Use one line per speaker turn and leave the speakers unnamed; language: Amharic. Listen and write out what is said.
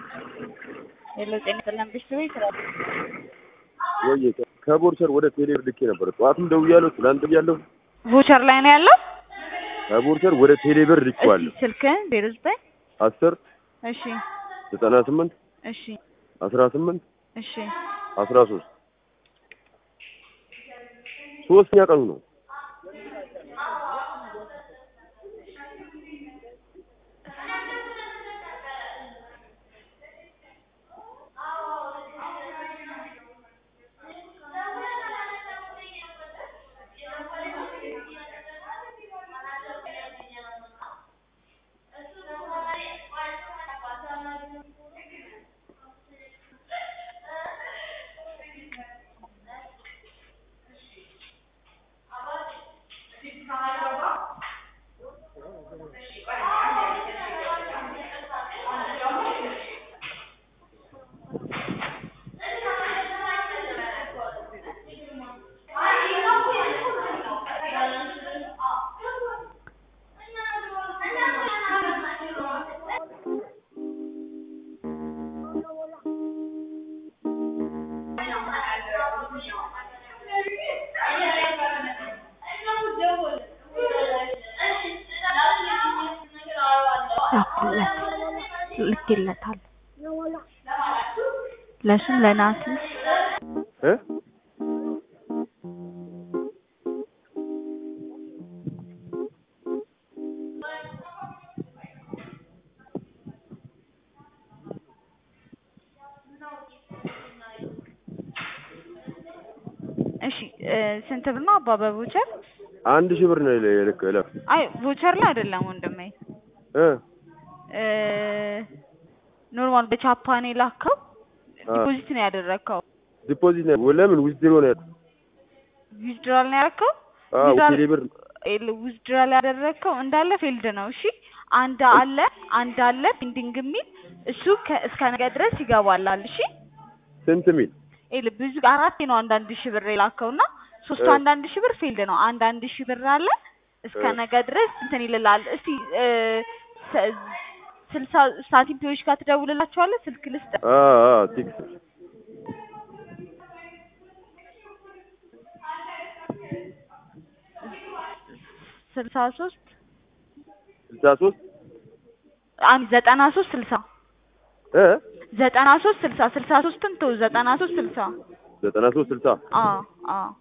ሄሎ ጤና ይስጥልን ብሽሩ ይስራል
ወይ ከቦርቸር ወደ ቴሌ ልኬ ነበር። ጠዋትም ደውያለሁ፣ ትናንት ደውያለሁ።
ቮቸር ላይ ነው ያለው።
ከቦርቸር ወደ ቴሌ ብር ልኬዋለሁ።
እስኪ ስልክህን ዜሮ ዘጠኝ
አስር
እሺ
ዘጠና ስምንት
እሺ
አስራ ስምንት
እሺ
አስራ ሶስት ሶስተኛ ቀኑ ነው።
ልኬለታል ለሱም ለናቲ
እ
እሺ እ ስንት ብር ነው አባ በቮቸር?
አንድ ሺህ ብር ነው የልክ እለፍ
አይ ቮቸር ላይ አይደለም ወንድሜ
እ
እ ኖርማል በቻፓን የላከው ዲፖዚት ነው ያደረግከው።
ዲፖዚት ነው ለምን ዊዝድሮ ነው ያልኩት?
ዊዝድራል ነው ያደረግከው።
አዎ
ዊዝድራል-
ቴሌ ብር
ዊዝድራል ያደረግከው እንዳለ ፌልድ ነው። እሺ አንድ አለ አንድ አለ ፔንዲንግ የሚል እሱ ከ- እስከ ነገ ድረስ ይገባላል። እሺ
ስንት ሚል
ይኸውልህ ብዙ አራቴ ነው አንዳንድ ሺህ ብር የላከው እና ሶስቱ
እ።
አንዳንድ ሺህ ብር ፊልድ ነው። አንድ አንድ ሺህ ብር አለ እስከ
እ።
ነገ ድረስ እንትን ይልላል። እስቲ እ፣ ሰ- ስልሳ ሳንቲምፒዎች ጋር ትደውልላቸዋለህ። ስልክ ልስጥ።
አ አ ቲክስ
ስልሳ ሶስት
ስልሳ ሶስት
አንድ ዘጠና ሶስት ስልሳ
እ
ዘጠና ሶስት ስልሳ ስልሳ ሶስትን ተው ዘጠና ሶስት ስልሳ
ዘጠና ሶስት ስልሳ
አዎ አዎ